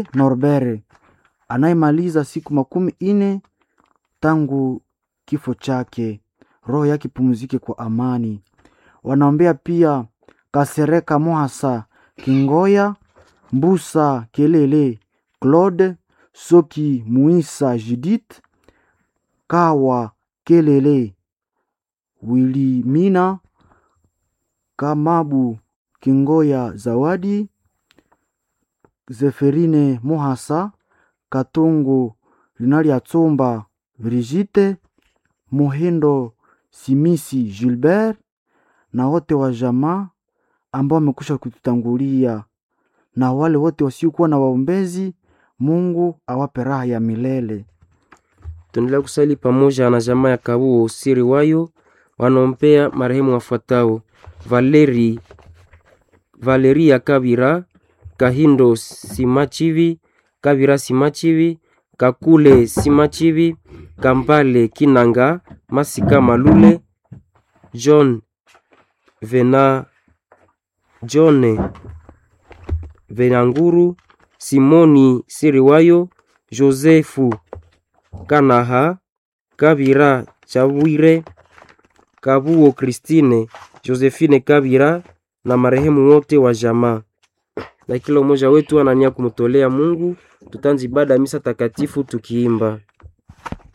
Norbert anayemaliza siku makumi ine tangu kifo chake, roho yake pumzike kwa amani. Wanaombea pia Kasereka Mohasa Kingoya, Mbusa Kelele Claude, Soki Muisa Judith, Kawa Kelele Wilimina, Kamabu Kingoya Zawadi, Zeferine Mohasa, Katongo Linaliatsomba Brigitte, Muhindo Simisi Gilbert na wote wa jamaa ambao wamekwisha kututangulia na wale wote wasiokuwa na waombezi, Mungu awape raha ya milele. Tuendelea kusali pamoja na jamaa ya Kabuo siri wayo wanaompea marehemu wafuatao: Valeri Valeria Kabira, Kahindo Simachivi, Kabira Simachivi, Kakule Simachivi, Kambale Kinanga, Masika Malule, John Vena John Venanguru, Simoni Siriwayo, Josefu Kanaha, Kabira Chawire, Kabuo Kristine, Josephine Kabira na marehemu wote wa jamaa. Na kila mmoja wetu anania kumtolea Mungu. Tutanzi ibada ya misa takatifu tukiimba